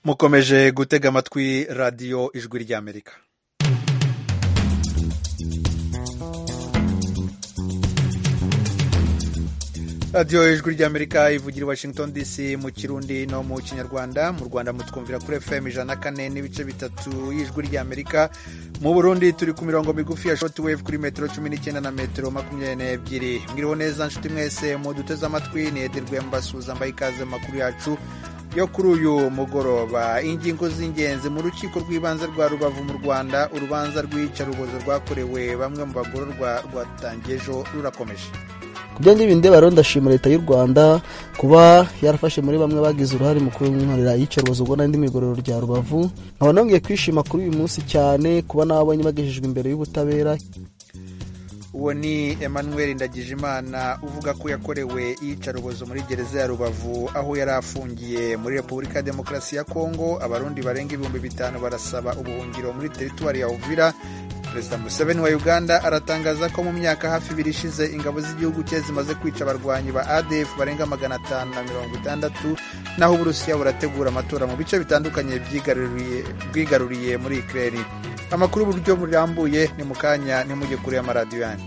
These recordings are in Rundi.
mukomeje gutega amatwi radiyo ijwi ry'amerika radiyo ijwi ry'amerika ivugira i washington dc mu kirundi no mu kinyarwanda mu rwanda mutwumvira kuri fm ijana na kane n'ibice bitatu y'ijwi ry'amerika mu burundi turi ku mirongo migufi ya shoti wave kuri metero cumi n'icyenda na metero makumyabiri n'ebyiri mwiriho neza nshuti mwese muduteze amatwi ni edirwe mbasuhuza mbaye ikaze makuru yacu yo kuri uyu mugoroba ingingo z'ingenzi mu rukiko rw'ibanze rwa rubavu mu rwanda urubanza rw'iyicarubozo rwakorewe bamwe mu bagororwa rwatangiye ejo rurakomeje ku byanjye bindi rero ndashima leta y'u rwanda kuba yarafashe muri bamwe bagize uruhare mu kunkorera iyicarubozo ubwo n'indi migororo rya rubavu nkaba nongeye kwishima kuri uyu munsi cyane kuba nabonye bagejejwe imbere y'ubutabera uwo ni emmanuel ndagijimana uvuga ko yakorewe iyicarubozo muri gereza ya rubavu aho yari afungiye muri repubulika ya demokarasi ya kongo abarundi barenga ibihumbi bitanu barasaba ubuhungiro muri teritwari ya uvira perezida museveni wa uganda aratangaza ko mu myaka hafi ibiri ishize ingabo z'igihugu cye zimaze kwica abarwanyi ba adf barenga magana atanu na mirongo itandatu naho uburusiya burategura amatora mu bice bitandukanye bwigaruriye muri ikirere amakuru uburyo burambuye ni mu kanya ntimujye kure y'amaradiyo yanyu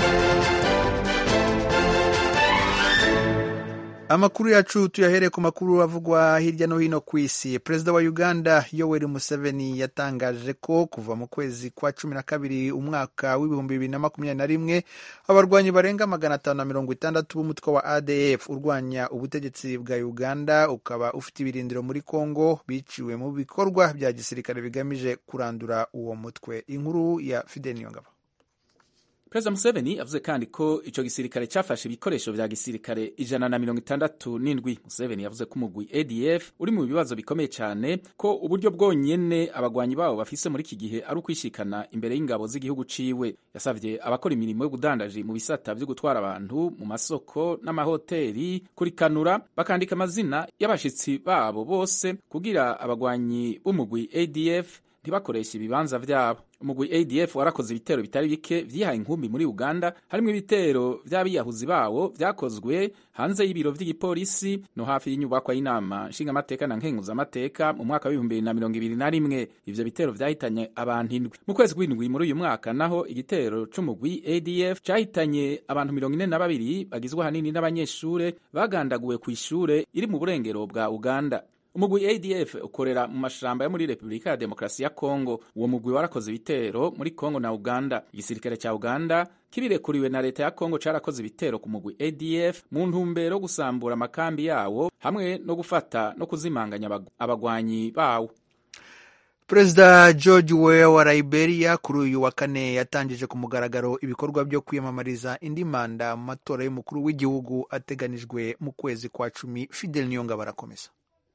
amakuru yacu tuyahere ku makuru avugwa hirya no hino ku isi perezida wa uganda yoweri museveni yatangaje ko kuva mu kwezi kwa cumi na kabiri umwaka w'ibihumbi bibiri na makumyabiri na rimwe abarwanyi barenga magana atanu na mirongo itandatu b'umutwe wa adf urwanya ubutegetsi bwa uganda ukaba ufite ibirindiro muri congo biciwe mu bikorwa bya gisirikare bigamije kurandura uwo mutwe inkuru ya fidel niyongabo perezida museveni avuze kandi ko icyo gisirikare cyafashe ibikoresho vya gisirikare ijana na mirongo itandatu n'indwi museveni yavuze ko umugwi adf uri mu bibazo bikomeye cyane ko uburyo bwonyene abagwanyi babo bafise muri iki gihe ari ukwishikana imbere y'ingabo z'igihugu ciwe yasavye abakora imirimo y'ubudandaji mu bisata vyo gutwara abantu mu masoko n'amahoteli kurikanura bakandika amazina y'abashitsi babo bose kugira abagwanyi b'umugwi adf ntibakoreshe ibibanza vyabo umugwi adf warakoze ibitero bitari bike vyihaye inkumbi muri uganda harimwo ibitero vy'abiyahuzi bawo vyakozwe hanze y'ibiro vy'igipolisi no hafi y'inyubakwa y'inama nshingamateka na nkenguzamateka mu mwaka w'ibihumbi bibiri na mirongo ibiri na rimwe ivyo bitero vyahitanye abantu indwi mu kwezi kw'indwi muri uyu mwaka naho igitero c'umugwi adf cahitanye abantu mirongo ine na babiri bagizwe ahanini n'abanyeshure bagandaguwe kw'ishure iri mu burengero bwa uganda umugwi adf ukorera mu mashamba yo muri repubulika ya demokarasi ya kongo uwo mugwi warakoze ibitero muri kongo na uganda igisirikare cya uganda kibirekuriwe na leta ya kongo carakoze ibitero ku mugwi adf mu ntumbero gusambura amakambi yawo hamwe no gufata no kuzimanganya abagwanyi bawo perezida george weah wa liberia kuri uyu wa kane yatangije ku mugaragaro ibikorwa byo kwiyamamariza indi manda mu matora y'umukuru w'igihugu ateganijwe mu kwezi kwa cumi fidel niyonga barakomeza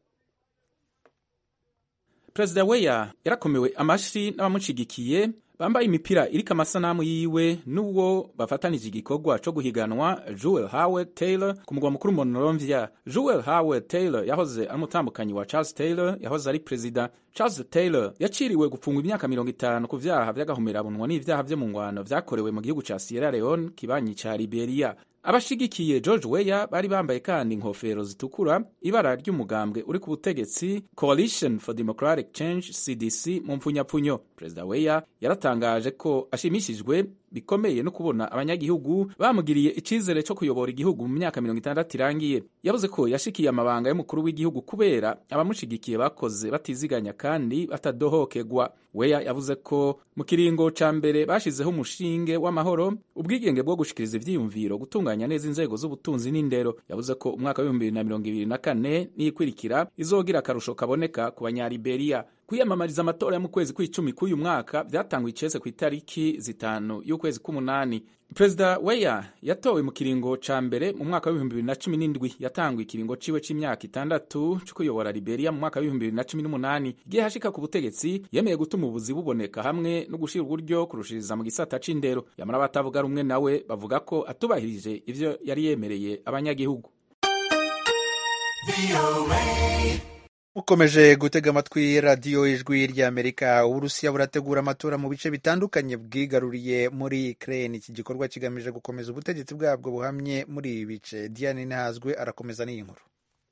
perezida weya yarakomewe amashi n'abamushigikiye bambaye imipira iriko amasanamu yiwe n'uwo bafatanije igikorwa co guhiganwa Joel Howard Taylor ku mugwa mukuru Monrovia. Joel Howard Taylor yahoze ari umutambukanyi wa Charles Taylor yahoze ari perezida. Charles Taylor yaciriwe gupfungwa imyaka mirongo itanu ku vyaha vy'agahomerabunwa n'ivyaha vyo mu ngwano vyakorewe mu gihugu ca Sierra Leone kibanyi ca Liberia. abashigikiye George Weah bari bambaye kandi inkofero zitukura ibara ry'umugambwe uri ku butegetsi Coalition for Democratic Change CDC mu mpfunyapfunyo perezida Weah yaratangaje ko ashimishijwe bikomeye no kubona abanyagihugu bamugiriye icizere cyo kuyobora igihugu mu myaka mirongo itandatu irangiye yavuze ko yashikiye amabanga y'umukuru w'igihugu kubera abamushigikiye bakoze batiziganya kandi batadohokegwa weya yavuze ko mu kiringo ca mbere bashizeho umushinge w'amahoro ubwigenge bwo gushikiriza ivyiyumviro gutunganya neza inzego z'ubutunzi n'indero yavuze ko umwaka w'ibihumbi bibiri na mirongo ibiri na kane n'iyikurikira izogira akarusho kaboneka ku banyaliberiya kwiyamamariza amatora yo mu kwezi kw'icumi k'uyu mwaka vyatanguye icese ku itariki zitanu y'ukwezi k'umunani perezida weya yatowe mu kiringo ca mbere mu mwaka w'ibihumbi bibiri na cumi n'indwi yatanguye ikiringo ciwe c'imyaka itandatu co kuyobora liberia mu mwaka w'ibihumbi bibiri na cumi n'umunani igihe hashika ku butegetsi yemeye gutuma ubuzi buboneka hamwe no gushira uburyo kurushiriza mu gisata c'indero yamara abatavuga rumwe nawe bavuga ko atubahirije ivyo yari yemereye abanyagihugu ukomeje gutega amatwi radiyo ijwi ry'amerika uburusiya burategura amatora mu bice bitandukanye bwigaruriye muri ukraine iki gikorwa kigamije gukomeza ubutegetsi bwabwo buhamye muri ibi bice diane ntazwe arakomeza n'iyi nkuru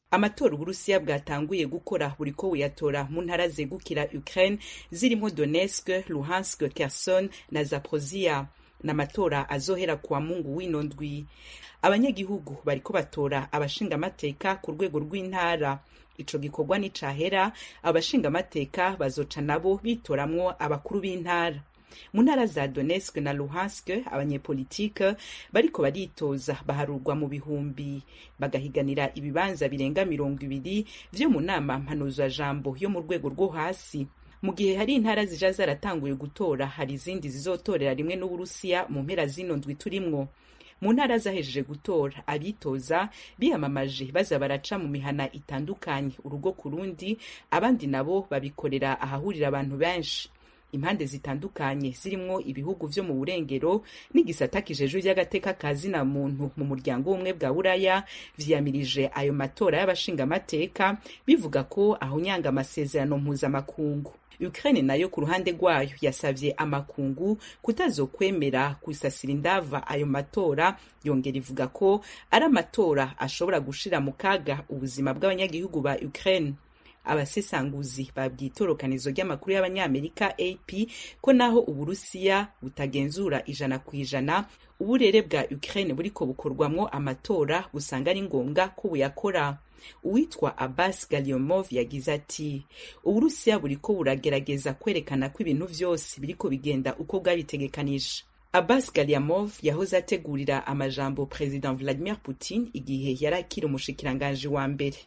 amatora uburusiya bwatanguye gukora buriko buyatora mu ntara zegukira ukraine zirimo donetsk luhansk kherson na zaporozia n'amatora azohera kuwa mungu w'ino ndwi abanyagihugu bariko batora abashingamateka ku rwego rw'intara ico gikorwa nicahera abashingamateka bazoca nabo bitoramwo abakuru b'intara mu ntara za donetsk na luhansk abanyepolitike bariko baritoza baharurwa mu bihumbi bagahiganira ibibanza birenga mirongo ibiri vyo mu nama mpanuzajambo yo mu rwego rwo hasi mu gihe hari intara zija zaratanguye gutora hari izindi zizotorera rimwe n'uburusiya mu mpera zino ndwi turimwo mu ntara zahejeje gutora abitoza biyamamaje baza baraca mu mihana itandukanye urugo ku rundi abandi nabo babikorera ahahurira abantu benshi impande zitandukanye zirimwo ibihugu vyo mu burengero n'igisata kijejwe ry'agateka ka zina muntu mu muryango w'ubumwe bwa buraya vyiyamirije ayo matora y'abashingamateka bivuga ko ahunyanga amasezerano mpuzamakungu ukraine nayo ku ruhande rwayo yasavye amakungu kutazokwemera gusasira indava ayo matora yongera ivuga ko ari amatora ashobora gushira mu kaga ubuzima bw'abanyagihugu ba ukraine abasesanguzi babwiye itorokanizo ry'amakuru y'abanyamerika ap ko naho uburusiya butagenzura ijana ku ijana uburere bwa ukraine buriko bukorwamwo amatora busanga ari ngombwa ko buyakora uwitwa abbas galiomov yagize ati uburusiya buriko buragerageza kwerekana ko ibintu vyose biriko bigenda uko bwabitegekanije abbas galiamov yahoze ategurira amajambo president vladimir putin igihe yari akiri umushikiranganji wa mbere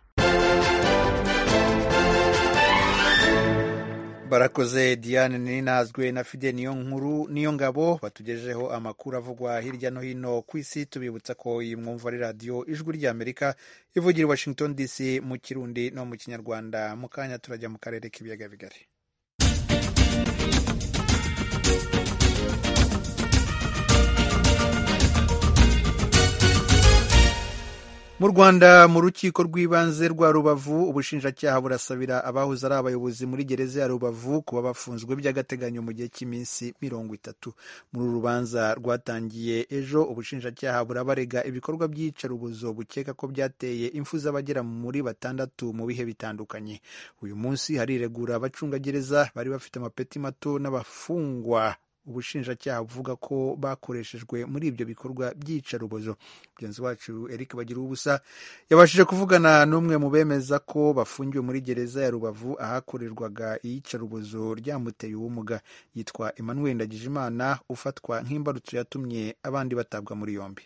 barakoze diane ninazwe na fide niyo nkuru niyo ngabo batugejejeho amakuru avugwa hirya no hino ku isi tubibutsa ko iyi mwumva ari radiyo ijwi ry'amerika ivugira i washington dc mu kirundi no mu kinyarwanda mu kanya turajya mu karere k'ibiyaga bigari mu rwanda mu rukiko rw'ibanze rwa rubavu ubushinjacyaha burasabira abahoze ari abayobozi muri gereza ya rubavu kuba bafunzwe by'agateganyo mu gihe cy'iminsi mirongo itatu muri uru rubanza rwatangiye ejo ubushinjacyaha burabarega ibikorwa by'iyicarubozo bukeka ko byateye impfu z'abagera muri batandatu mu bihe bitandukanye uyu munsi hariregura abacungagereza bari bafite amapeti mato n'abafungwa ubushinjacyaha buvuga ko bakoreshejwe muri ibyo bikorwa by'iyicarubozo mugenzi wacu eric bagira ubusa yabashije kuvugana n'umwe mu bemeza ko bafungiwe muri gereza ya rubavu ahakorerwaga iyicarubozo ryamuteye ubumuga yitwa emmanuel ndagijimana ufatwa nk'imbarutso yatumye abandi batabwa muri yombi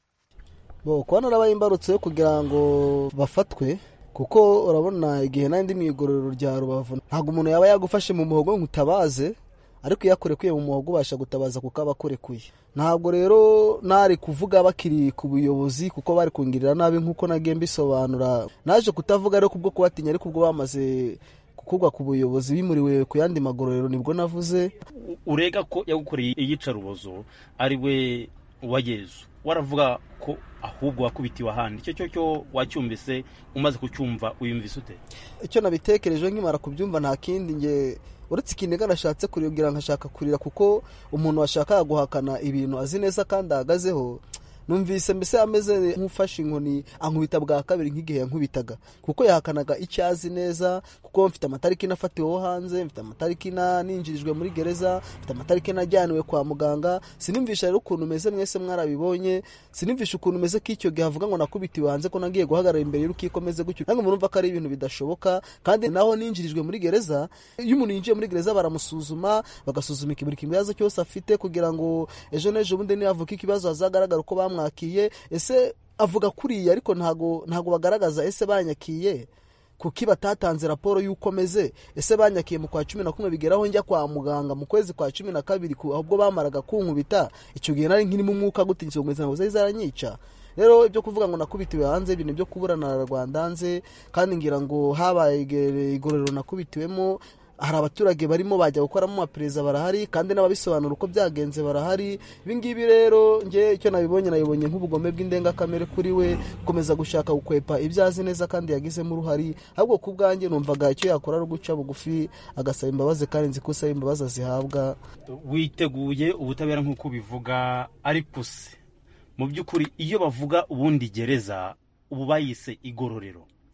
bo kubona arabaye imbarutso yo kugira ngo bafatwe kuko urabona igihe n'andi mu igororero rya rubavu ntabwo umuntu yaba yagufashe mu muhogo ngo utabaze ariko iyo akurekuye mu muhogo ubasha gutabaza kuko aba akurekuye ntabwo rero nari kuvuga bakiri ku buyobozi kuko bari kungirira nabi nk'uko nagiye mbisobanura naje kutavuga rero kubwo kubatinya ariko ubwo bamaze gukurwa ku buyobozi bimuriwe ku yandi magororero nibwo navuze urega ko yagukoreye iyicarubozo ari we wa yezu waravuga ko ahubwo wakubitiwe ahandi icyo cyo cyo wacyumvise umaze kucyumva uyumvise ute icyo nabitekereje nkimara kubyumva nta kindi nge uretse ikiniga nashatse kuribwira nkashaka kurira kuko umuntu washakaga guhakana ibintu azi neza kandi ahagazeho numvise mbese ameze nk'ufashe inkoni ankubita bwa kabiri nk'igihe yankubitaga kuko yahakanaga icyo azi neza kuko mfite amatariki nafatiweho hanze mfite amatariki ninjirijwe muri gereza mfite amatariki najyaniwe kwa muganga sinumvisha rero ukuntu umeze mwese mwarabibonye sinumvisha ukuntu umeze k'icyo gihe avuga ngo nakubitiwe hanze ko nagiye guhagarara imbere y'urukiko meze gutyo nange murumva ko ari ibintu bidashoboka kandi naho ninjirijwe muri gereza iyo umuntu yinjiye muri gereza baramusuzuma bagasuzuma buri kibazo cyose afite kugira ngo ejo n'ejo bundi nihavuka ikibazo hazagaragara uko bamwe bamwakiye ese avuga kuriya ariko ntago ntago bagaragaza ese banyakiye kuki batatanze raporo y'uko meze ese banyakiye mu kwa cumi na kumwe bigeraho njya kwa muganga mu kwezi kwa cumi na kabiri ahubwo bamaraga kunkubita icyo gihe nari nkirimo umwuka gutinyitse ngo ngo zari zaranyica rero ibyo kuvuga ngo nakubitiwe hanze ibintu byo kuburana na rwanda hanze kandi ngira ngo habaye igororero nakubitiwemo hari abaturage barimo bajya gukoramo amapereza barahari kandi n'ababisobanura uko byagenze barahari ibingibi rero nge icyo nabibonye nabibonye nk'ubugome bw'indengakamere kuri we gukomeza gushaka gukwepa ibyo azi neza kandi yagizemo uruhari ahubwo ku bwanjye numvaga icyo yakora ari uguca bugufi agasaba imbabazi kandi nzi ko usaba imbabazi azihabwa witeguye ubutabera nk'uko ubivuga ariko se mu by'ukuri iyo bavuga ubundi gereza ubu bayise igororero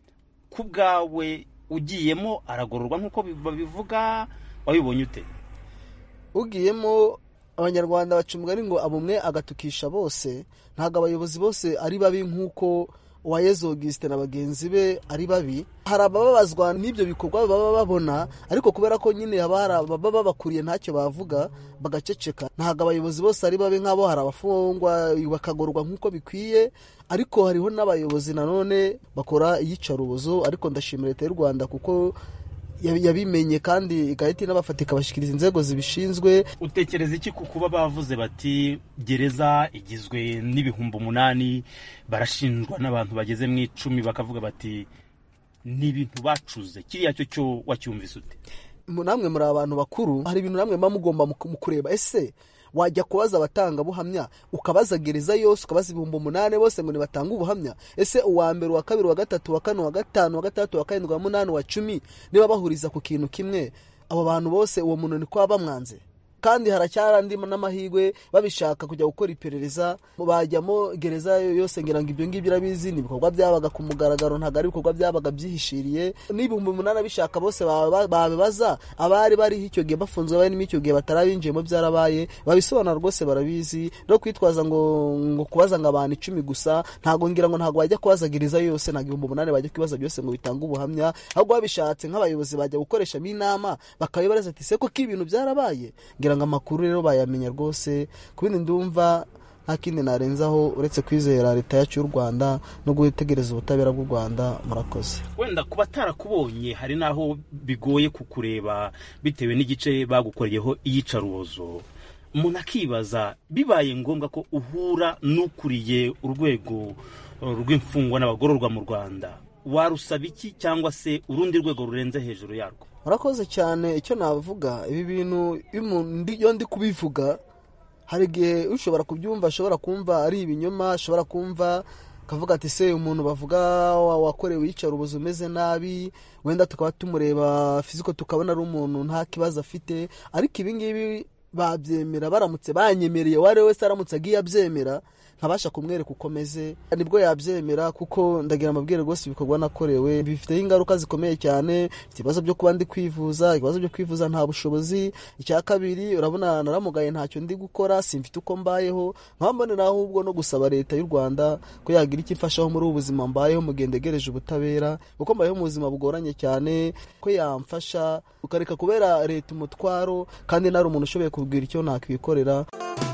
ku bwawe ugiyemo aragororwa nk'uko babivuga wabibonye ute ugiyemo abanyarwanda baca umugani ngo abumwe agatukisha bose ntabwo abayobozi bose ari babi nk'uko uwayezu Augustin na bagenzi be ari babi hari abababazwa n'ibyo bikorwa baba babona ariko kubera ko nyine haba hari ababa babakuriye ntacyo bavuga bagaceceka ntabwo abayobozi bose ari babi nk'abo hari abafungwa bakagorwa nk'uko bikwiye ariko hariho n'abayobozi nanone bakora iyicarubozo ariko ndashimira leta y'u rwanda kuko yabimenye kandi igahita inabafata ikabashyikiriza inzego zibishinzwe utekereza iki ku kuba bavuze bati gereza igizwe n'ibihumbi umunani barashinjwa n'abantu bageze mu icumi bakavuga bati ni ibintu bacuze kiriya cyo cyo wacyumvise ute namwe muri abantu bakuru hari ibintu namwe muba mugomba mu kureba ese wajya kubaza abatangabuhamya ukabaza gereza yose ukabaza ibihumbi umunani bose ngo nibatange ubuhamya ese uwa mbere uwa kabiri uwa gatatu uwa kane uwa gatanu uwa gatandatu uwa karindwi uwa munani uwa cumi niba bahuriza ku kintu kimwe abo bantu bose uwo muntu ni kwa bamwanze kandi haracyari andi n'amahirwe babishaka kujya gukora iperereza bajyamo gereza yose ngira ngo ibyo ngibyo irabizi ni ibikorwa byabaga ku mugaragaro ntabwo ari ibikorwa byabaga byihishiriye n'ibihumbi umunani abishaka bose babibaza abari bariho icyo gihe bafunzwe barimo icyo gihe batarabinjiyemo byarabaye babisobanura rwose barabizi no kwitwaza ngo ngo kubaza ngo abantu icumi gusa ntabwo ngira ngo ntabwo bajya kubaza gereza yose ntabwo ibihumbi umunani bajya kubaza byose ngo bitange ubuhamya ahubwo babishatse nk'abayobozi bajya gukoreshamo inama bakabibaza ati se koko ibintu byarabaye ngira ngo amakuru rero bayamenya rwose ku bindi ndumva nta kindi narenzaho uretse kwizera leta yacu y'u rwanda no gutegereza ubutabera bw'u rwanda murakoze wenda ku batarakubonye hari n'aho bigoye kukureba bitewe n'igice bagukoreyeho iyicarubozo umuntu akibaza bibaye ngombwa ko uhura n'ukuriye urwego rw'imfungwa n'abagororwa mu rwanda warusaba iki cyangwa se urundi rwego rurenze hejuru yarwo murakoze cyane icyo navuga ibi bintu iyo ndi kubivuga hari igihe ushobora kubyumva ashobora kumva ari ibinyoma ashobora kumva akavuga ati se umuntu bavuga wakorewe iyicarubozo umeze nabi wenda tukaba tumureba fiziko tukabona ari umuntu nta kibazo afite ariko ibi ngibi babyemera baramutse banyemereye uwo ari we wese aramutse agiye abyemera nkabasha kumwereka uko ameze nibwo yabyemera kuko ndagira amabwire rwose ibikorwa nakorewe bifiteho ingaruka zikomeye cyane mfite ibibazo byo kuba ndi kwivuza ibibazo byo kwivuza nta bushobozi icya kabiri urabona naramugaye ntacyo ndi gukora simfite uko mbayeho nkambonera ahubwo no gusaba leta y'u rwanda ko yagira icyo imfashaho muri ubu buzima mbayeho mu gihe ndegereje ubutabera kuko mbayeho mu buzima bugoranye cyane ko yamfasha ukareka kubera leta umutwaro kandi nari umuntu ushoboye kubwira icyo nakwikorera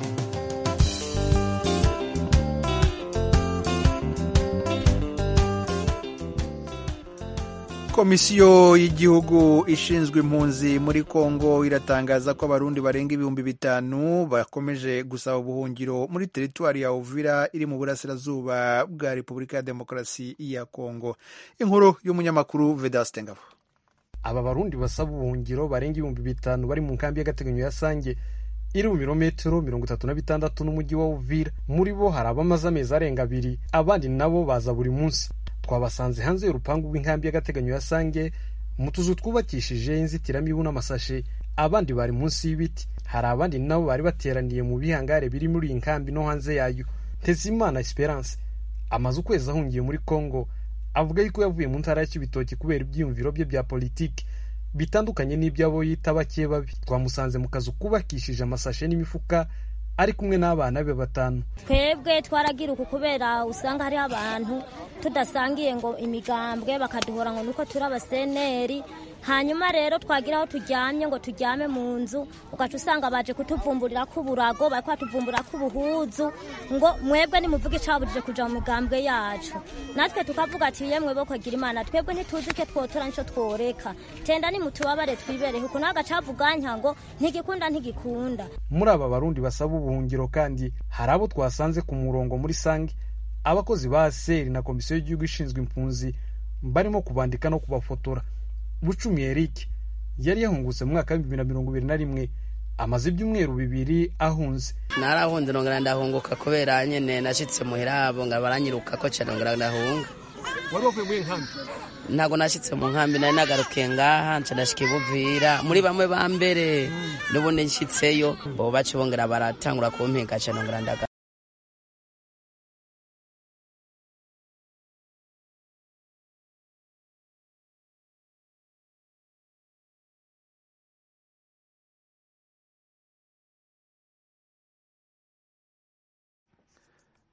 komisiyo y'igihugu ishinzwe impunzi muri kongo iratangaza ko abarundi barenga ibihumbi bitanu bakomeje gusaba ubuhungiro muri teritwari ya uvira iri mu burasirazuba bwa repubulika ya demokarasi ya kongo inkuru y'umunyamakuru vedaste ngabo aba barundi basaba ubuhungiro barenga ibihumbi bitanu bari mu nkambi y'agateganyo ya sange iri mu birometero mirongo itatu na bitandatu n'umujyi wa uvira muri bo hari abamaze amezi arenga abiri abandi nabo baza buri munsi twabasanze hanze y'urupangu rw'inkambi y'agateganyo ya sange mu tuzu twubakishije inzitiramibu n'amasashe abandi bari munsi y'ibiti hari abandi nabo bari bateraniye mu bihangare biri muri iyi nkambi no hanze yayo ntezimana esperance amaze ukwezi ahungiye muri congo avuga yuko yavuye mu ntara ya kibitoki kubera ibyiyumviro bye bya politiki bitandukanye n'iby'abo yita bake babi twamusanze mu kazu kubakishije amasashe n'imifuka ari kumwe n'abana be batanu twebwe twaragira uku kubera usanga hariho abantu tudasangiye ngo imigambwe bakaduhora ngo nuko turi abaseneri hanyuma rero twagira aho turyamye ngo turyame mu nzu ugaca usanga baje kutuvumburira k'uburago bari kwatuvumbura k'ubuhuzu ngo mwebwe nimuvuge icabujije kuja mu migambwe yacu natwe tukavuga ati yemwe bo kwagira imana twebwe ntituzi ike twotora nico tworeka tenda nimutubabare twibereho ukuntu agacavuganya ngo ntigikunda ntigikunda muri aba barundi basaba ubuhungiro kandi hari abo twasanze ku murongo muri sange abakozi ba seri na komisiyo y'igihugu ishinzwe impunzi barimo kubandika no kubafotora bucumi eric yari yahungutse mu mwaka w'ibihumbi bibiri na mirongo ibiri na rimwe amaze ibyumweru bibiri ahunze narahunze nongera ndahunguka kubera nyene nashitse muhira abo nga baranyiruka ko cyane nongera ndahunga wari wavuye muri nkambi ntabwo nashyitse mu nkambi nari nagarukiye ngaha nca ndashika ibuvira muri bamwe ba mbere n'ubundi nshyitseyo bo baca bongera baratangura kumpinga cyane nongera ndaga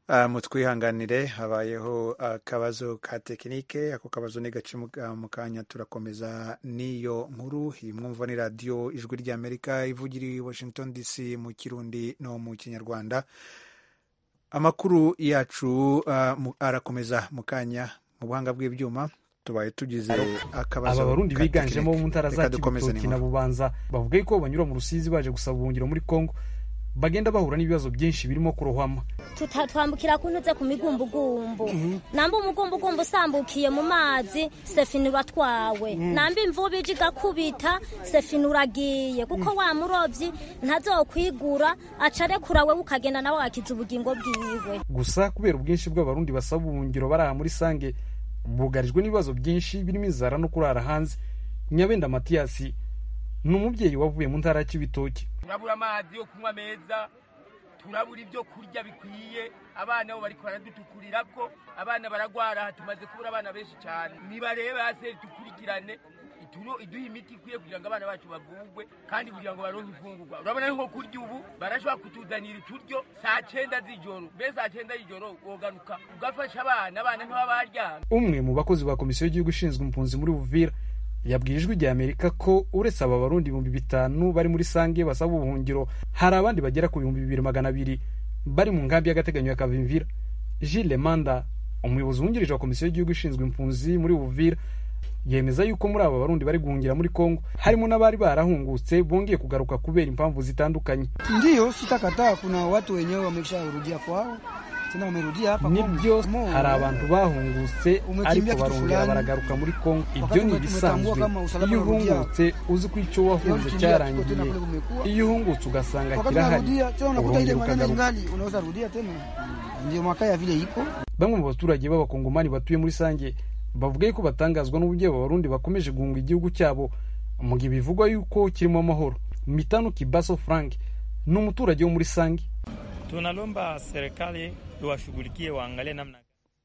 Uh, mutwihanganire habayeho akabazo ka tekinike ako kabazo ni gace mu mu kanya turakomeza n'iyo nkuru iyi mwumva ni radiyo ijwi ry'amerika ivugira i washington dc mu kirundi no mu kinyarwanda amakuru yacu uh, mu- arakomeza mu kanya mu buhanga bw'ibyuma tubaye tugize akabazo aba barundi ka biganjemo tekinike. bo mu ntara za Reka dukomeze kibitoki na n'inkuru. bubanza bavuga yuko banyura mu rusizi baje gusaba ubuhungiro muri kongo bagenda bahura n'ibibazo byinshi birimo kurohama Tuta- twambukira kuntuze ku migumbugumbu namba umugumbugumbu usambukiye mu mazi sefini uratwawe namba imvubu ije igakubita sefini uragiye kuko wa murovyi ntazokwigura aca arekura wewe ukagenda nawe agakiza ubugingo bwiwe gusa kubera ubwinshi bw'abarundi basaba ubuhungiro bari aha muri sange bugarijwe n'ibibazo byinshi birimo inzara no kurara hanze nyabenda matiyasi ni umubyeyi wavuye mu ntara ya kibitoki turabura amazi yo kunywa meza turabura ibyo kurya bikwiye abana bo bariko baradutukurira ko abana baragwara aha tumaze kubura abana benshi cyane nibarebe hasi dukurikirane ituro- iduhe imiti ikwiye kugira ngo abana bacu bavugwe kandi kugira ngo baronke imfungurwa urabona nko kurya ubu barashobora kutuzanira uturyo saa cyenda z'ijoro mbe saa cyenda y'ijoro wogaruka ugafasha abana abana ntibaba baryamye umwe mu bakozi ba komisiyo y'igihugu ishinzwe impunzi muri buvira yabwiye ijwi rya amerika ko uretse aba barundi ibihumbi bitanu bari muri sange basaba ubuhungiro hari abandi bagera ku bihumbi bibiri magana abiri bari mu nkambi y'agateganyo ya kavimvira gilles manda umuyobozi wungirije wa komisiyo y'igihugu ishinzwe impunzi muri buvira yemeza yuko muri aba barundi bari guhungira muri kongo harimo n'abari barahungutse bongeye kugaruka kubera impamvu zitandukanye Ndiyo, sitakataa. Kuna watu wenyewe wamesharudia kwao, tena wamerudia hapa nibyo Kongo. hari abantu bahungutse Umekimbia ariko kitu barongera fulani. baragaruka muri kongo ibyo Wakati ni ume- ibisanzwe umetambua kama usalama iyo unarudia. uhungutse uzi ko icyo wahunze ukimbia cyarangiye kiko tena kule kumekuwa. iyo uhungutse ugasanga Wakati kirahari unarudia tena unakuta ile urongera maneno ukagaruka ingali, unaweza rudia tena. Ndio makaya vile iko bamwe mu baturage b'abakongomani batuye muri sange bavuga yuko batangazwa n'uburyo aba barundi bakomeje guhunga igihugu cyabo mu gihe bivugwa yuko kirimo amahoro mitano kibaso frank ni umuturage wo muri sange Tunalomba serikali iwashughulikie, waangalie namna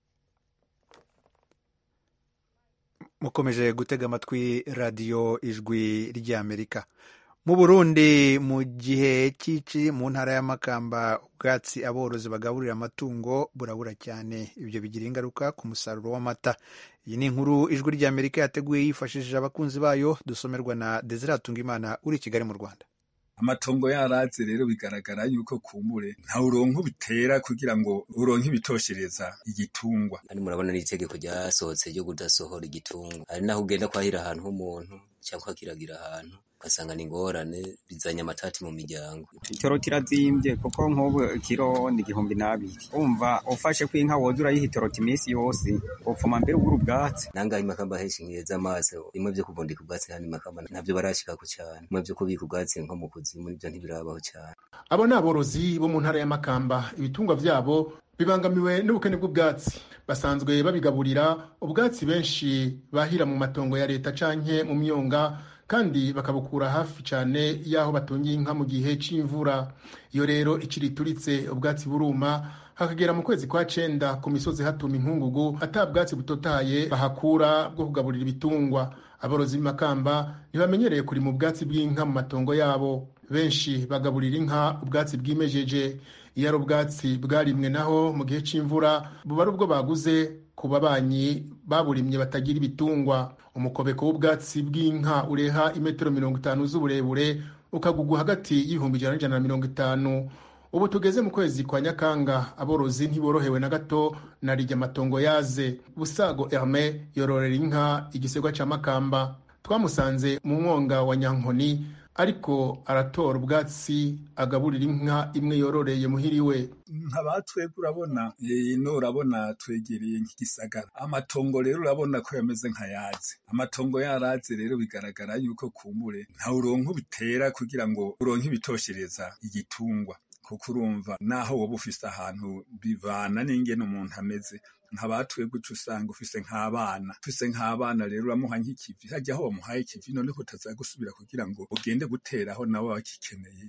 mukomeje gutega amatwi radiyo ijwi ry'amerika mu burundi mu gihe cy'ici mu ntara y'amakamba ubwatsi aborozi bagaburira amatungo burabura cyane ibyo bigira ingaruka ku musaruro w'amata iyi ni inkuru ijwi ry'amerika yateguye yifashishije abakunzi bayo dusomerwa na desire Hatungimana uri i kigali mu rwanda amatongo yaraze rero bigaragara yuko kumbure nta uronka ubitera kugira ngo uronke ibitoshereza igitungwa kandi murabona n'itegeko ryasohotse ryo kudasohora igitungwa hari naho ugenda kwahira ahantu h'umuntu cyangwa ukakiragira ahantu ugasanga ni ingorane bizanye amatati mu miryango ikiro kirazimbye kuko nk'ubu ikiro ni igihumbi n'abiri umva ufashe ko inka woza urayiha itoroti iminsi yose upfuma mbere ubura ubwatsi nangahe imakamba henshi nkiheza amaso bimwe byo kubundika ubwatsi handi makamba ntabyo barashikako cyane bimwe byo kubika ubwatsi nko mu kuzimu nibyo ntibirabaho cyane abo ni aborozi bo mu ntara y'amakamba ibitungwa byabo bibangamiwe n'ubukene bw'ubwatsi basanzwe babigaburira ubwatsi benshi bahira mu matongo ya leta canke mu myonga kandi bakabukura hafi cyane y'aho batungiye inka mu gihe c'imvura iyo rero ikiri ituritse ubwatsi buruma hakagera mu kwezi kwa cenda ku misozi hatuma inkungugu ata bwatsi butotaye bahakura bwo kugaburira ibitungwa aborozi b'imakamba ntibamenyereye kurima ubwatsi bw'inka mu matongo yabo benshi bagaburira inka ubwatsi bwimejeje iyo ari ubwatsi bwarimwe naho mu gihe c'imvura buba ari ubwo baguze ku babanyi baburimye batagira ibitungwa umukobeko w'ubwatsi bw'inka ureha imetero mirongo itanu z'uburebure ukagugwa hagati y'ibihumbi ijana n'ijana na mirongo itanu ubu tugeze mu kwezi kwa nyakanga aborozi ntiborohewe na gato na rijya amatongo yaze busago herme yororera inka igisegwa cya makamba twamusanze mu mwonga wa nyankoni ariko aratora ubwatsi agaburira inka imwe yororeye muhiriwe nka batwebwe urabona ino urabona twegereye nk'igisagara amatongo rero urabona ko yameze nk'ayaze amatongo yaraze rero bigaragara yuko kumbure nta uronka ubitera kugira ngo uronke ibitoshereza igitungwa kuko urumva naho woba ufise ahantu bivana n'ingene umuntu ameze nka batwebwe uca usanga ufise nk'abana ufise nk'abana rero uramuha nk'ikivi hajya aho wamuhaye ikivi none ko utaza gusubira kugira ngo ugende guteraho nabo bakikeneye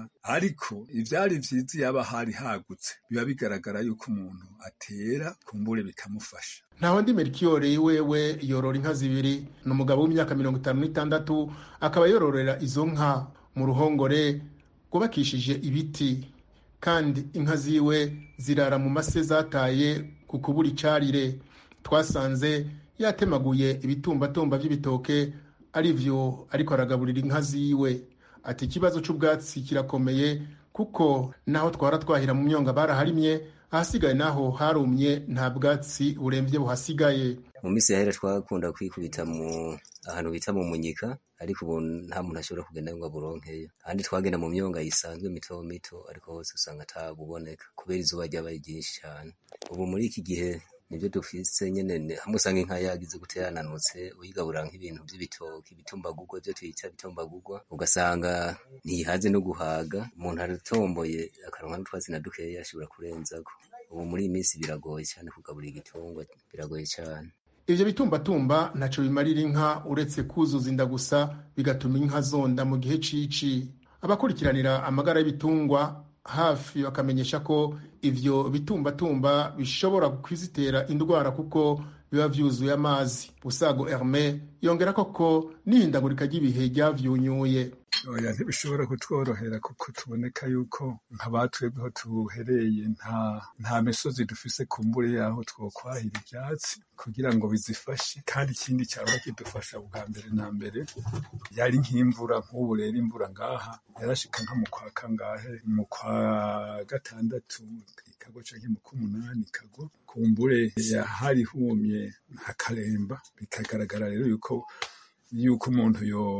ariko ivyari vyiza yaba hari hagutse biba bigaragara yuko umuntu atera kumbure bikamufasha ntaho ndi merikiyore wewe yorora inka zibiri ni umugabo w'imyaka mirongo itanu n'itandatu akaba yororera izo nka mu ruhongore rwubakishije ibiti kandi inka ziwe zirara mu mase zataye ku kubura icarire twasanze yatemaguye ibitumbatumba by'ibitoke ari byo ariko aragaburira inka ziwe ati ikibazo cy'ubwatsi kirakomeye kuko naho twara twahira mu myonga baraharimye ahasigaye naho harumye nta bwatsi burembye buhasigaye mu minsi yahera twakunda kwikubita mu ahantu bita mu munyika ariko ubu nta muntu ashobora kugenda ngo aburonkeyo ahandi twagenda mu myonga yisanzwe mito mito ariko hose usanga atabuboneka kubera izuba ryabaye ryinshi cyane ubu muri iki gihe nibyo dufise nyene hamwe usanga inka yagize gute yananutse uyigaburira nk'ibintu by'ibitoki bitumbagurwa byo twita bitumbagurwa ugasanga ntiyihaze no guhaga umuntu aratomboye akaronka n'utwatsi na dukeya ashobora kurenzako ubu muri iyi minsi biragoye cyane kugaburira igitungwa biragoye cyane ivyo bitumbatumba ntaco bimarira inka uretse kuzuza inda gusa bigatuma inka zonda mu gihe cici abakurikiranira amagara y'ibitungwa hafi bakamenyesha ko ivyo bitumbatumba bishobora kwizitera indwara kuko biba vyuzuye amazi busago herme yongera koko n'ihindagurika ry'ibihe ryavyunyuye oya ntibishobora kutworohera kuko tuboneka yuko nk'abatwebweho tuhereye nta nta misozi dufise kumbure yaho twokwahira ivyatsi kugira ngo bizifashe kandi ikindi cyaba kidufasha bwa mbere na mbere yari nk'imvura nk'ubu rero imvura ngaha yarashika nka mu kwa kangahe mu kwa gatandatu ikagwa canke mu k'umunani ikagwa kumbure yahari humye hakaremba bikagaragara rero yuko yuko umuntu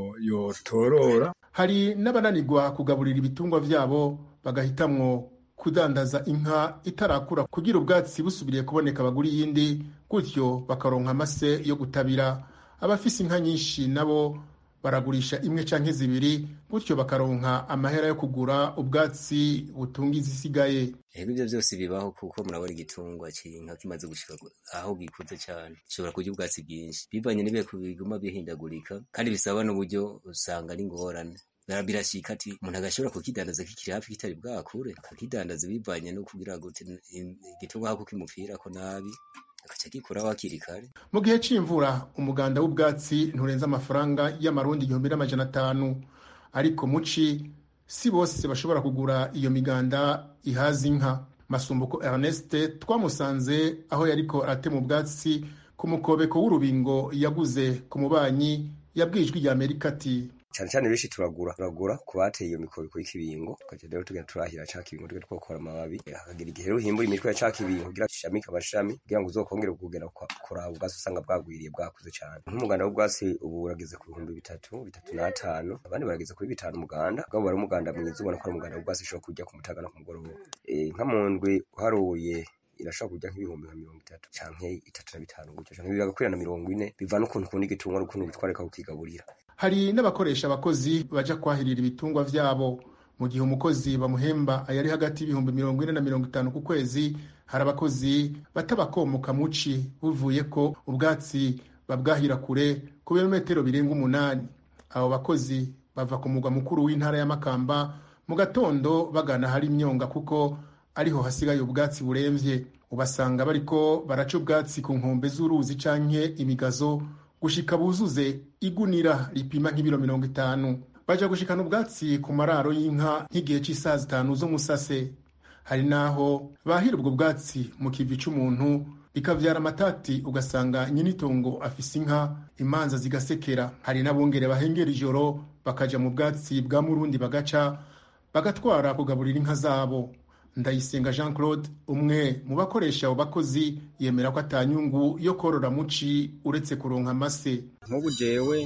yotorora hari n'abananirwa kugaburira ibitungwa vyabo bagahitamwo kudandaza inka itarakura kugira ubwatsi busubiriye kuboneka bagura iyindi gutyo bakaronka amase yo gutabira abafise inka nyinshi nabo baragurisha imwe canke zibiri gutyo bakaronka amahera yo kugura ubwatsi butunga izisigaye ego ibyo byose bibaho kuko murabona igitungwa cy'inka kimaze gushika aho gikuze cyane gishobora kurya ubwatsi bwinshi bivanye n'ibihe biguma bihindagurika kandi bisaba n'uburyo usanga ari ingorane birashika ati umuntu agashobora kukidandaza kikiri hafi kitari bwakure akakidandaza bivanye no kugira ngo igitungwa hako kimupfirako nabi agaca gikuraho hakiri kare mu gihe c'imvura umuganda w'ubwatsi nturenza amafaranga y'amarundi igihumbi n'amajana atanu ariko muci si bose bashobora kugura iyo miganda ihaza inka masumbuko ernest twamusanze aho yariko aratema ubwatsi ku mukobeko w'urubingo yaguze ku mubanyi yabwijwe rya amerika ati cyane cyane benshi turagura turagura ku bateye iyo mikobiko y'ikibingo tukaja rero tugenda turahira ca kibingo tugenda twokora amababi hakagira igihe rero uhimbura imitwe ya ca kibingo kugira gishamike amashami kugira ngo uzokongere kugera kuraba ubwatsi usanga bwagwiriye bwakuze cyane nk'umuganda w'ubwatsi ubu urageze ku bihumbi bitatu bitatu n'atanu abandi barageze kuri bitanu umuganda ubwabo wari umuganda mwiza ubona ko ari umuganda w'ubwatsi ushobora kurya ku mutaga no ku mugoroba nka mu ndwi uharuye irashobora kujya nk'ibihumbi nka mirongo itatu canke itatu na bitanu gutyo canke bigakwira na mirongo ine biva n'ukuntu ukunda igitungwa n'ukuntu bitwareka kukigaburira hari n'abakoresha abakozi baja kwahirira ibitungwa vyabo mu gihe umukozi bamuhemba ayari hagati y'ibihumbi mirongo ine na mirongo itanu ku kwezi hari abakozi batabakomoka muci buvuye ko ubwatsi babwahira kure ku birometero birenga umunani abo bakozi bava ku mugwa mukuru w'intara ya makamba mu gatondo bagana hari imyonga kuko ariho hasigaye ubwatsi buremvye ubasanga bariko baraca ubwatsi ku nkombe z'uruzi canke imigazo gushika buzuze igunira ripima nk'ibiro mirongo itanu baja gushikana ubwatsi ku mararo y'inka nk'igihe c'isaha zitanu z'umusase hari n'aho bahira ubwo bwatsi mu kivi c'umuntu bikavyara amatati ugasanga nyinitongo afise inka imanza zigasekera hari n'abungere bahengera ijoro bakaja mu bwatsi bwa murundi bagaca bagatwara kugaburira inka zabo ndayisenga jean claude umwe mu bakoresha abo bakozi yemera ko atanyungu yo korora muci uretse kuronka amase nk'ubu jewe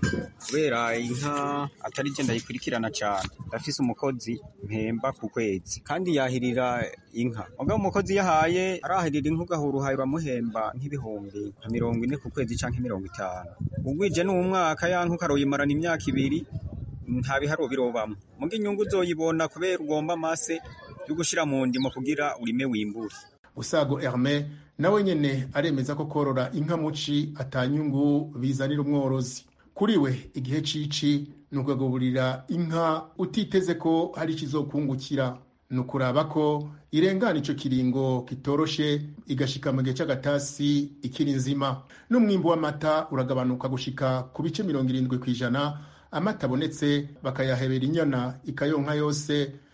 kubera inka atari je ndayikurikirana cyane ndafise umukozi mpemba ku kwezi kandi yahirira inka mugabo umukozi yahaye arahirira inka ugahura uhaye bamuhemba nk'ibihumbi nka mirongo ine ku kwezi canke mirongo itanu ugwije n'umwaka ya nka ukaroyimarana imyaka ibiri nta biharo birobamwo muga inyungu uzoyibona kubera ugomba amase yo gushira mu ndimo kugira urime wimbure usago herme nawe nyene aremeza ko korora inka muci atanyungu bizanira umworozi kuri we igihe cici ni ukagaburira inka utiteze ko hari ikizokungukira ni ukuraba ko irengana ico kiringo kitoroshe igashika mu gihe c'agatasi ikiri nzima n'umwimbu w'amata uragabanuka gushika ku bice mirongo irindwi kw'ijana amata abonetse bakayahebera inyana ikayonka yose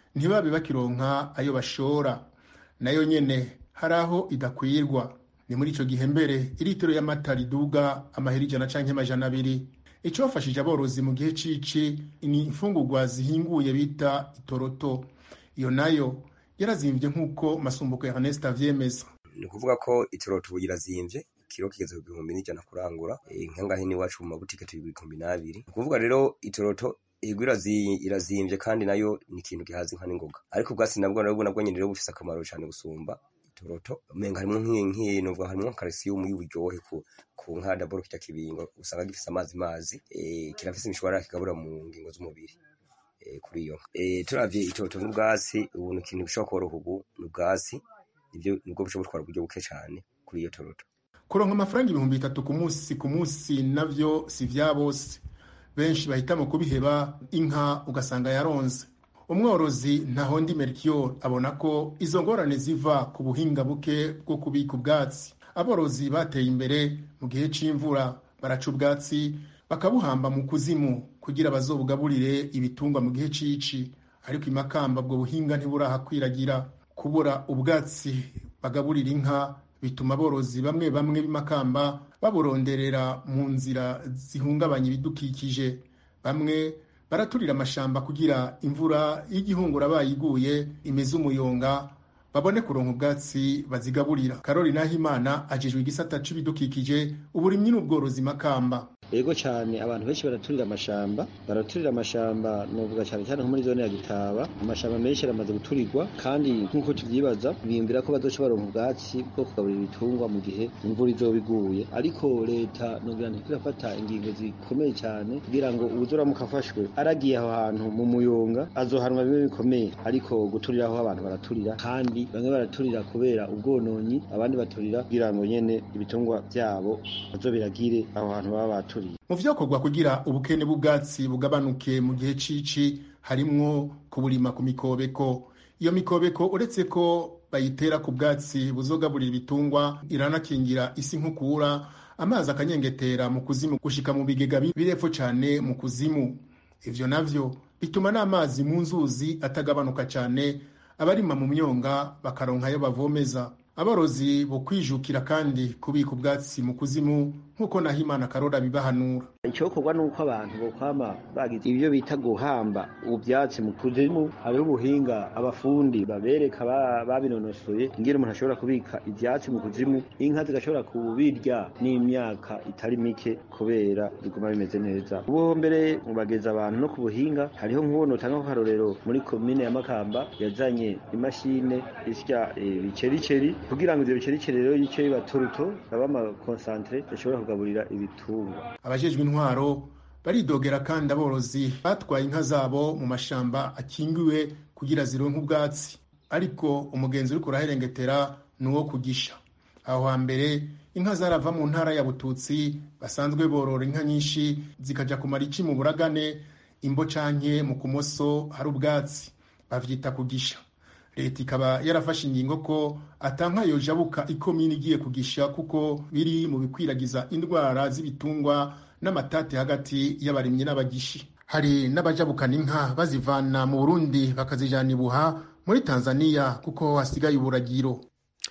ntibabe bakironka ayo bashora nayo nyene hari aho idakwirwa ni muri ico gihe mbere iritiro y'amata riduga amahera ijana canke amajana abiri icofashije aborozi mu gihe cici ni imfungurwa zihinguye bita itoroto iyo nayo yarazimvye nk'uko masumbuko ya Ernest avyemeza ni ukuvuga ko itoroto ubu irazimvye kiro kigeze ku bihumbi n'ijana kurangura nkangahe n'iwacu mu mabutike turi ibihumbi n'abiri ni ukuvuga rero itoroto ego irazimvye kandi nayo ni ikintu gihaza inka n'ingoga ariko ubwatsi nabwo nabwo nabwo nyene rero bufise akamaro cane gusumba itoroto umenga harimwo nk'iyi novuga harimwo calcium y'uburyohe ku ku nka daboro kirya kibingo usanga gifise amazi mazi e, kirafise imishwarara kigabura mu ngingo z'umubiri e, kuri iyo e, turavye itoroto n'ubwatsi ubu ni ikintu bishobora koroha ubu n'ubwatsi nivyo nibwo bushobora gutwara uburyo buke cane kuri iyo toroto kuronka amafaranga ibihumbi bitatu ku munsi ku munsi navyo si vya bose benshi bahitamo kubiheba inka ugasanga yaronze umworozi ntahondi mercure abona ko izo ngorane ziva ku buhinga buke bwo kubika ubwatsi aborozi bateye imbere mu gihe c'imvura baraca ubwatsi bakabuhamba mu kuzimu kugira bazobugaburire ibitungwa mu gihe cici ariko imakamba ubwo buhinga ntiburahakwiragira kubura ubwatsi bagaburira inka bituma aborozi bamwe bamwe b'imakamba baburonderera mu nzira zihungabanya ibidukikije bamwe baraturira amashamba kugira imvura y'igihungura bayiguye imeze umuyonga babone kuronka ubwatsi bazigaburira karori nahimana ajejwe igisata c'ibidukikije uburimyi n'ubworozi makamba ego cyane abantu benshi baraturira amashamba baraturira amashamba novuga cyane cyane nko muri zone ya gitaba amashamba menshi aramaze guturirwa kandi nk'uko tuvyibaza biyumvira ko bazoca baronka ubwatsi bwo kugaburira ibitungwa mu gihe imvura izoba iguye ariko leta novuga nti irafata ingingo zikomeye cyane kugira ngo uwuzoramuka afashwe aragiye aho hantu mu muyonga azohanwa bimwe bikomeye ariko guturira aho abantu baraturira kandi bamwe baraturira kubera ubwononyi abandi baturira kugira ngo nyene ibitungwa vyabo bazobiragire aho hantu baba baturiye mu vyokorwa kugira ubukene bw'ubwatsi bugabanuke mu gihe cici harimwo kuburima ku mikobeko iyo mikobeko uretse ko bayitera ku bwatsi buzogaburira ibitungwa iranakingira isi nkukura amazi akanyengetera mu kuzimu gushika mu bigega birepfo cane mu kuzimu ivyo navyo bituma n'amazi mu nzuzi atagabanuka cane abarima mu myonga bakaronka ayo bavomeza aborozi bo kwijukira kandi kubika ubwatsi mu kuzimu nk'uko nahimana karora bibahanura icyokorwa ni uko abantu bokwama bagize ibyo bita guhamba ubyatsi mu kuzimu hariho ubuhinga abafundi babereka babinonosoye ingene umuntu ashobora kubika ibyatsi mu kuzimu inka zigashobora kubirya n'imyaka itari mike kubera biguma bimeze neza ubu mbere bageza abantu no ku buhinga hariho nk'ubu notanga akarorero muri komine ya makamba yazanye imashine isya ibicericeri kugira ngo ivyo bicericeri rero yice biba turuto baba amakonsantere bashobora kugaburira ibitungwa abajejwe intwaro baridogera kandi aborozi batwaye inka zabo mu mashamba akingiwe kugira zironke ubwatsi ariko umugenzi uriko uraherengetera ni uwo kugisha aho hambere inka zarava mu ntara ya bututsi basanzwe borora inka nyinshi zikaja kumara ici mu buragane imbo canke mu kumoso hari ubwatsi bavyita kugisha leta ikaba yarafashe ingingo ko atanka yojabuka ikomini igiye kugisha kuko biri mu bikwiragiza indwara z'ibitungwa n'amatate hagati y'abarimyi n'abagishi hari n'abajabukana inka bazivana mu burundi bakazijana ibuha muri tanzania kuko hasigaye uburagiro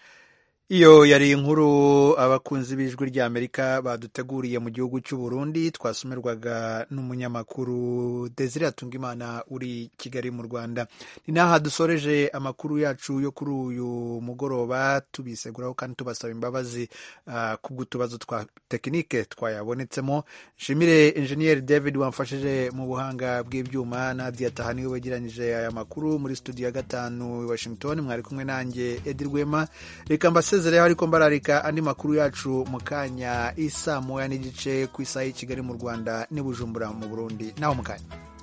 iyo yari inkuru abakunzi b'ijwi ry'amerika baduteguriye mu gihugu cy'u Burundi twasomerwaga n'umunyamakuru Desire Atungimana uri Kigali mu Rwanda ni naha dusoreje amakuru yacu yo kuri uyu mugoroba tubiseguraho kandi tubasaba imbabazi uh, kubw'utubazo twa tekinike twayabonetsemo nshimire enjeniyeri David wamfashije mu buhanga bw'ibyuma Nadia Tahani we wegeranyije aya makuru muri studio ya gatanu i Washington mwari kumwe nanjye Edi Rwema reka mbase sezereho ariko mbararika andi makuru yacu mu kanya isa moya n'igice ku isaha y'i kigali mu rwanda n'i bujumbura mu burundi naho mu kanya